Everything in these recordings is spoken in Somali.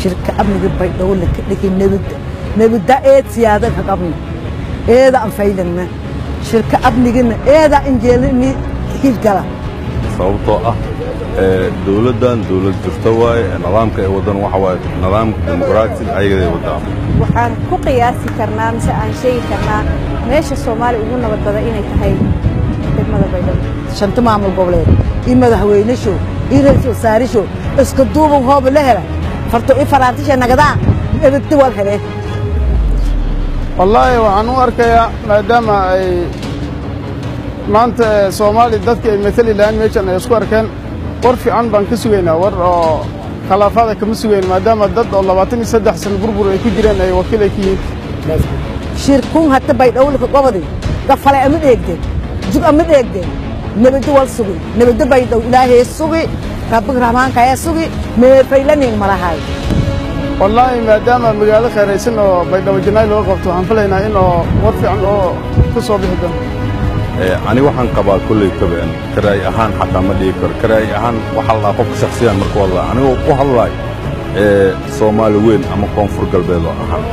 shirka amniga baydhabo laka dhigi nabadda nabadda eed siyaada ka qabna eeda aan faydagna shirka amnigana eeda injeelini hirgala sababtoo ah dowladdan dowlad jirto waaye nidaamka ay wadan waxa waaye nidaamka dimuqraati ayagaday wadaa waxaan ku qiyaasi karnaa mise aan sheegi karnaa meesha soomaaliya ugu nabad badan inay tahay degmada baydhabo shanta maamul goboleed iyo madaxweynesho iyo ra-iisul wasaaresho iska duuban hooba la hela farto i faraantisha nagadaa ebadti wal hele wallaahi waxaan u arkayaa maadaama ay maanta soomaaliya dadka ay matali lahaan meeshan ay isku arkeen war fiican baan ka sugaynaa war oo khilaafaada kama sugayn maadaama dad oo labaatan iyo saddex sano burbur ay ku jireen ay wakiil ay ka yihiin shirkun hata baydhowlka gobodi gafale ama dheegde jug ama dheegde nabaddo wal sugi nabaddo baydhow ilaahee sugi rabbig rahmaankayaa sugi meefaylaning malahay wallaahi maadaama magaalo khayraysan oo baydhabo janaay looga qabto waxaan filaynaa in oo war fiican oo ka soo bixi doono ani waxaan qabaa kolley kabeen karaay ahaan xataa ma dhigi karo karaay ahaan waxaa ladhaha qofka shaksiyan marka hadlaa anigoo u hadlaay soomaali weyn ama koonfur galbeed oo ahaan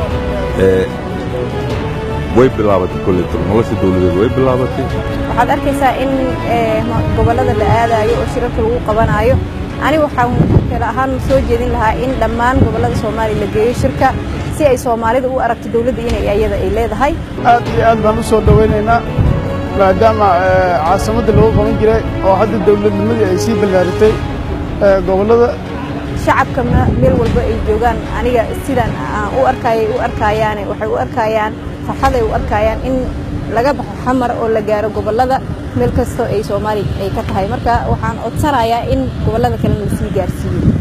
way bilaabatay kolley tur nolosha dawladeed way bilaabatay waxaad arkaysaa in gobollada la aadaayo oo shirarka lagu qabanaayo ani waxaan kale ahaan soo jeedin lahaa in dhammaan gobollada soomaaliya la geeyo shirka si ay soomaalida u aragto dawladda inay ayada ay leedahay aad iyo aad baan u soo dhowaynaynaa maadaama caasimadda lagu qaban jiray oo hadda dawladnimadii ay sii ballaaritay gobollada shacabka meel walba ay joogaan aniga sidaan aan u arkayay u arkayaane waxay u arkayaan farxaday u arkayaan in laga baxo xamar oo la gaaro gobollada meel kastoo ay soomaaliya ay ka tahay marka waxaan codsanayaa in gobollada kalena lasii gaarsiiyo